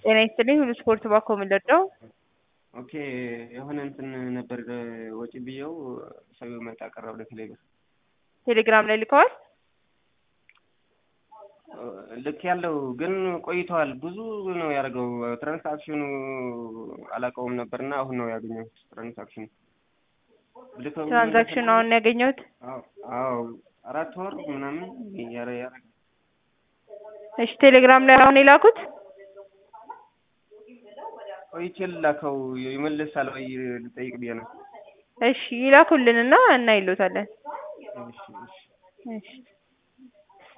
ጤና ይስጥልኝ ሁሉ ስፖርት ባኮ የምንለደው ኦኬ የሆነ እንትን ነበር ወጪ ብዬው ሰው መጣ ቀረብ ለቴሌብር ቴሌግራም ላይ ልከዋል። ልክ ያለው ግን ቆይተዋል። ብዙ ነው ያደርገው ትራንሳክሽኑ አላውቀውም ነበርና አሁን ነው ያገኘሁት ትራንሳክሽኑ ልከው ትራንዛክሽን አሁን ነው ያገኘሁት። አዎ አራት ወር ምናምን ያረ ያረ እሺ ቴሌግራም ላይ አሁን የላኩት ቆይቼ ልላከው ይመልሳል ወይ ልጠይቅ ብዬ ነው። እሺ ይላኩልንና እናይሎታለን። እሺ እሺ እሺ